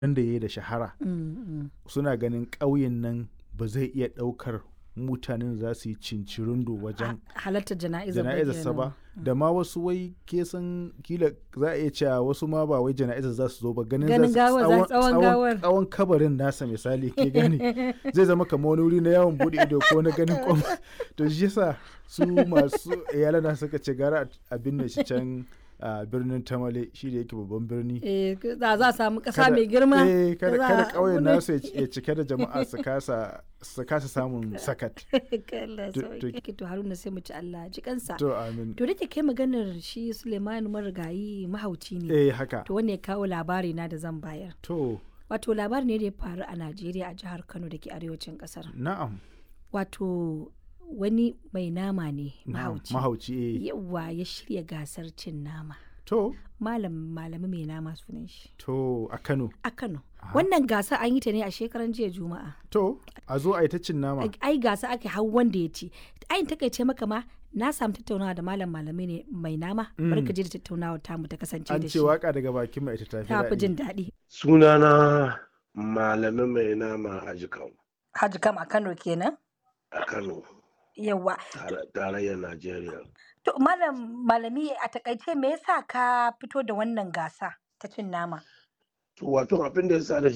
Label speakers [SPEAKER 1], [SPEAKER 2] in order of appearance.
[SPEAKER 1] da ya yi da shahara suna ganin ƙauyen nan ba zai iya ɗaukar mutanen za su yi cincirindo wajen
[SPEAKER 2] halartar jana'izar
[SPEAKER 1] jana'izarsa ba da ma wasu wai ke san kila za a iya cewa wasu ma ba wai jana'izar za su zo ba ganin
[SPEAKER 2] Ganin
[SPEAKER 1] za su-
[SPEAKER 2] gawar, za- tsawon gawar.
[SPEAKER 1] tsawon kabarin nasa misali ke gani zai zama kamar wani wuri na yawon bude ido ko na ganin kwam to shi yasa su masu iyalana suka ce gara a binne shi can a birnin tamale shi da yake babban birni
[SPEAKER 2] Eh, za za a samu ƙasa
[SPEAKER 1] Kada-
[SPEAKER 2] mai girma
[SPEAKER 1] eh, kada
[SPEAKER 2] za
[SPEAKER 1] kada
[SPEAKER 2] a-
[SPEAKER 1] ƙauyen
[SPEAKER 2] wani-
[SPEAKER 1] nasu ya ci- ya cike da jama'a su kasa su kasa samun sakat
[SPEAKER 2] Allah
[SPEAKER 1] To-
[SPEAKER 2] sauki. to haruna sai mu ci Allah ji kansa
[SPEAKER 1] to amin
[SPEAKER 2] to da ke kai maganar shi Suleiman marigayi mahauci ne
[SPEAKER 1] eh haka
[SPEAKER 2] to wanda ya kawo labari na da zan bayar
[SPEAKER 1] to
[SPEAKER 2] wato labari ne da ya faru a Najeriya a jihar Kano da ke arewacin kasar
[SPEAKER 1] na'am
[SPEAKER 2] wato wani mai nama ne
[SPEAKER 1] na'am,
[SPEAKER 2] mahauci
[SPEAKER 1] mahauci eh
[SPEAKER 2] yawa ya shirya gasar cin nama
[SPEAKER 1] to
[SPEAKER 2] malam malami mai nama sunan shi
[SPEAKER 1] to a Kano
[SPEAKER 2] a Kano wannan gasa an yi ta ne a shekaran jiya juma'a
[SPEAKER 1] to a zo a yi ta cin nama
[SPEAKER 2] ai gasa ake hau wanda ya ci ayin takaice maka ma na samu tattaunawa da malam malami ne mai nama bari ka je da tattaunawa tamu ta kasance
[SPEAKER 1] an
[SPEAKER 2] da
[SPEAKER 1] ce
[SPEAKER 2] shi
[SPEAKER 1] waka daga bakin mai ita tafi
[SPEAKER 2] ta fi
[SPEAKER 1] daɗi
[SPEAKER 2] jin daɗi
[SPEAKER 3] sunana malamin mai nama a jikan
[SPEAKER 2] Haji kam a Kano kenan
[SPEAKER 3] a kano
[SPEAKER 2] yawa
[SPEAKER 3] tare- tarayyar najeriya
[SPEAKER 2] to malam malami a takaice me yasa ka fito da wannan gasa ta cin nama
[SPEAKER 3] to wato abin da ya sa da